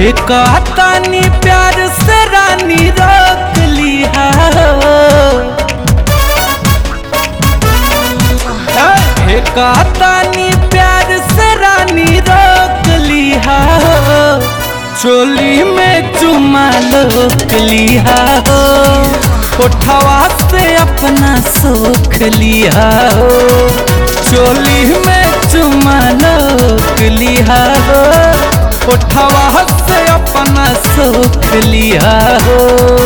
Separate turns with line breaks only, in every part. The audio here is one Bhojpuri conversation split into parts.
हे कहतानी प्यार से रानी रोक लिया हे कहतानी प्यार से रानी रोक लिया चोली में चुमा लोक लिया हो उठवा से अपना सोख लिया हो चोली में चुमा लोक लिया हो उठवा से अपना सोख लिया हो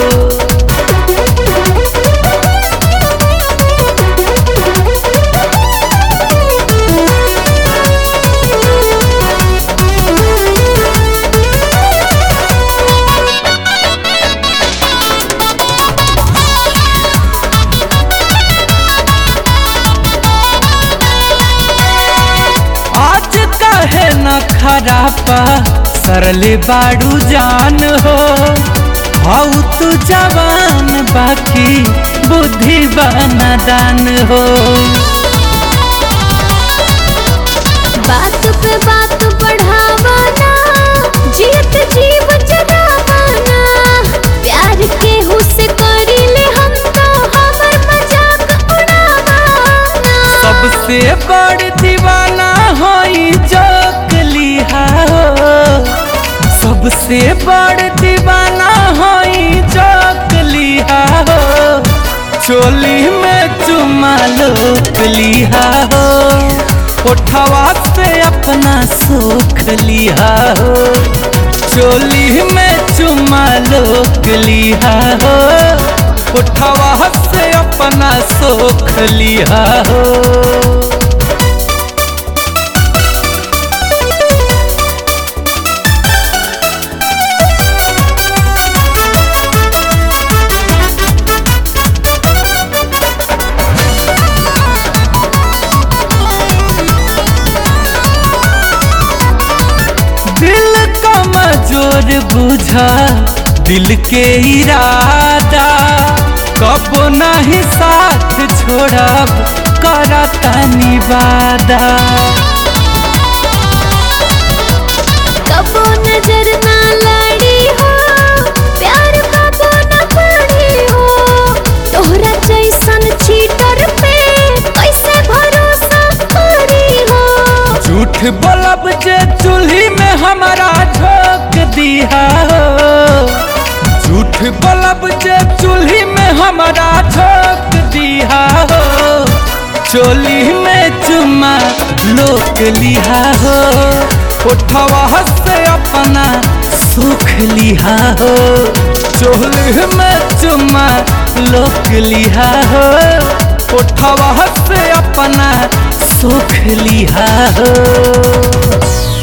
आज कहे न खरापा सरले बाड़ू जान हो हाउ तू जवान बाकी बुद्धि दान हो
बात पे बात बढ़ावाना जीत जीव जगावाना प्यार के हुस्से करीले हम तो हमर मजाक उड़ावाना
सबसे बड़ दीवाना होई जोक लिहा हो सबसे बड़ दीवाना होई जोक लिहा हो चोली में चुमा लोक लिहा हो उठवा से अपना सुख लिहा हो चोली में चुमा लोक लिहा हो उठवा से अपना सुख लिहा हो दिल का मजोर बुझा दिल के इरादा कब नहीं साथ छोड़ब करता निवादा
कबो नजर ना लड़ी हो प्यार कबो न पड़ी हो तोहरा जैसन चीटर पे कैसे भरोसा करी हो
झूठ बोलब जे चूल्ही में हमारा झोंक दिया हो झूठ बोलब जे चूल्ही में हमारा झोंक दिया हो चोली में चुमा लोक लिहा हो उठवा से अपना सुख लिहा हो चोली में चुमा लोक लिहा हो उठवा से अपना सुख लिहा हो